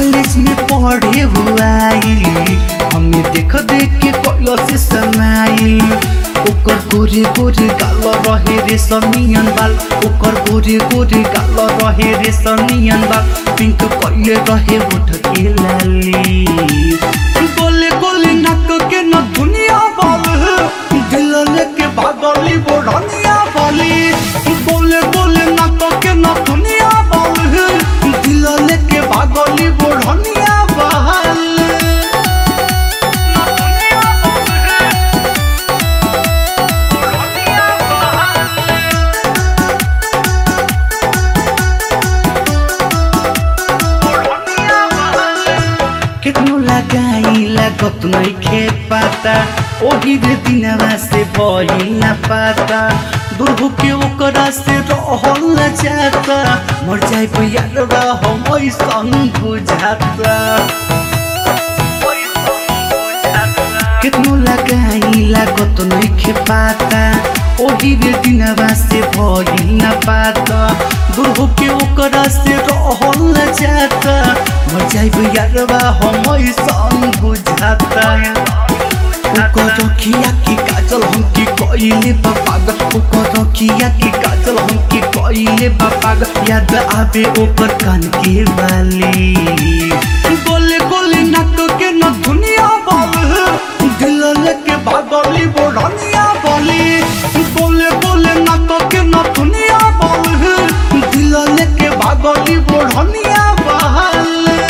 College में पढ़े हुआ हमें देख देख के कोयला से समाइल ओकर गोरे गोरे गाल रहे रे सनियन बाल ओकर गोरे गोरे गाल रहे रे सनियन बाल पिंक कइले रहे होठ के लाली गोले गोले नाक के न दुनिया बाल दिल लेके भागली बोढ़निया वाली गोले गोले नाक के न दुनिया बाल दिल लेके भागली बोढ़निया वाली केतनो लगाई लागत नइखे पाता ओही रे दिनवा से भइल ना पाता दुर्भु के ओकरा से रहल न जाता मर जाए यारवा हम ऐसन बुझाता केतनो लगाई लागत नइखे पाता ओही रे दिनवा से भइल ना पाता दुर्भु के ओकरा से रहल न जाता मर जाए यारवा हम ऐसन बुझाता ओकर रखिया की काजल हमके कइले बा पागल ओकर रखिया की काजल हमके कइले बा पागल याद आवे ओकर कान के बाली गोले गोले नाक के न दुनिया बाल दिल लेके भागली बोढ़निया बाली गोले गोले नाक के न दुनिया बाल दिल लेके भागली बोढ़निया बाल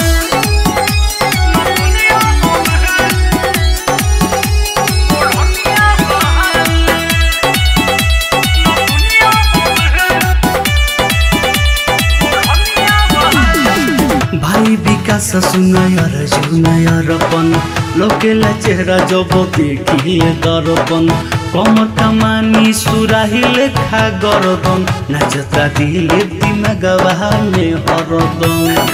भाइ विकास सुनायर जुनायरपन लोकेला चेहरा जब देखिए दर्पण कमर कमानी सुराहिले खा गरदन नाचता दिले दिमागवा में हरदम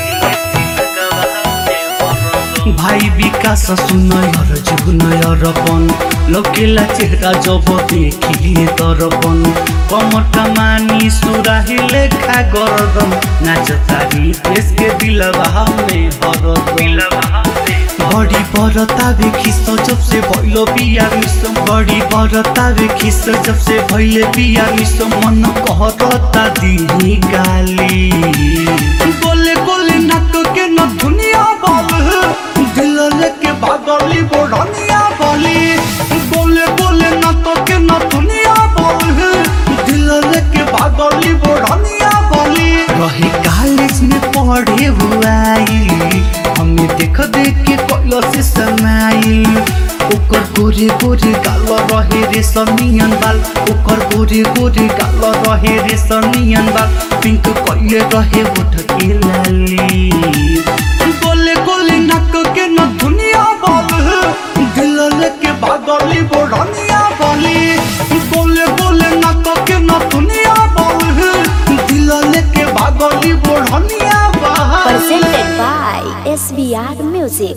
भाइ विकास सुनयर जुनयरपन लोकेला चेहरा जब देखिए दर्पण कमर कमानी सुराहिले खा गरदम नाचतारी देश के दिलवा में हरदम बड़ी बरतावे खिस जब से भइलो बिया मिसम बड़ी बरतावे खिस जब से भइले बिया मिसम मन कहरता दिही गाली गोले गोले नाक के न दुनिया बाल दिल लेके भागली बोढ़निया वाली गोले गोले नाक के न दुनिया बाल दिल लेके भागली बोढ़निया वाली रहे कॉलेज में पढ़े हुआ हमें देख देख के कोयला से समाइल ओकर गोरे गोरे गाल रहे रे सनियन बाल ओकर गोरे गोरे गाल रहे रे सनियन बाल पिंक कइले रहे होठ के लाली गोले गोले नाक के न दुनिया बाल दिल लेके भागली बोढ़निया वाली गोले गोले नाक के न दुनिया बाल दिल लेके भागली बोढ़निया वाली presented by SBR Music.